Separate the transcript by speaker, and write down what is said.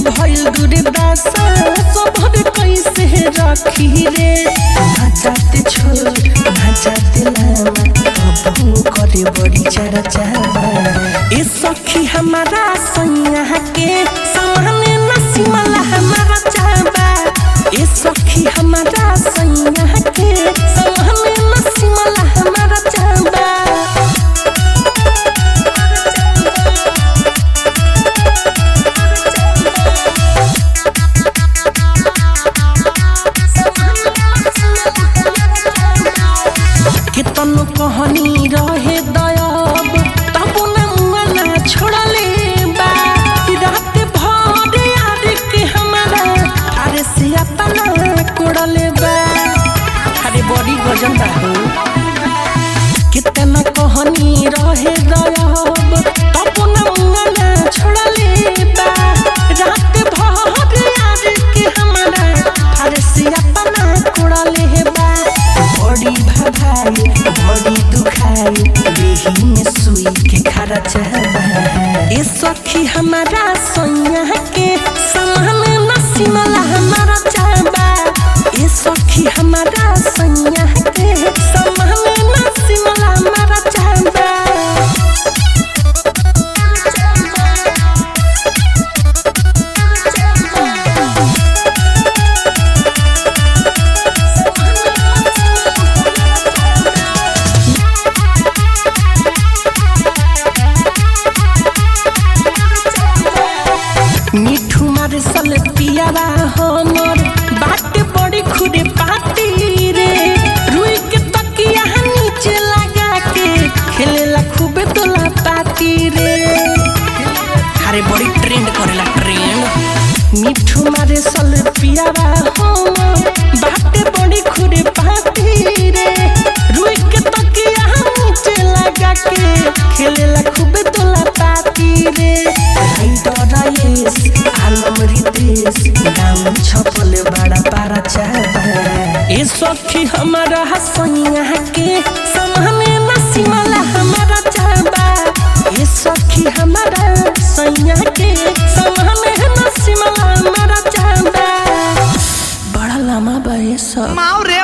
Speaker 1: भइल दुर्दशा सबर कैसे रखी रे ना जाते छोड़ ना जाते लामा बबू करे बड़ी चारा चाबा ए सखी हमारा सैया के सामने नसीमला हमारा चाबा ए सखी हमारा सैया के सामने नसीमला हमारा चाबा केतन कहनी रहे दयाब तब न मुआ ना छोड़ले बा कि रात भर यार के हमारा अरे से अपना कोड़ले बा अरे बड़ी गजन बा हो कितना कहनी रहे दयाब तब न मुआ ना छोड़ले बा रात भर यार के हमारा अरे से अपना कोड़ले बा बड़ी भभाई बड़ी दुखाई देही में सुई के खरा चाहबा ए सखी हमारा सैया के समान नसीमला हमारा चाहबा ए सखी हमारा सैया के समान नसीमला हमारा चाहबा मिठू मार सल पियावा हमर बात बड़ी खुदे पाती रे रुई के तकिया नीचे लगा के खेलेला खूबे तोला पाती रे अरे बड़ी ट्रेंड करेला ट्रेंड मिठू मारे सल पियावा हमर बात बड़ी खुदे पाती रे रुई के तकिया नीचे लगा के खेलेला खूबे तोला पाती रे डराइस आलम रितेश नाम छपल बड़ा पारा चाहबा ए सखी हमारा हसैया के समाने नसीमला हमारा चाहबा ए सखी हमारा सैया के समाने नसीमला हमारा चाहबा बड़ा लम्बा बा ये सब
Speaker 2: माओ रे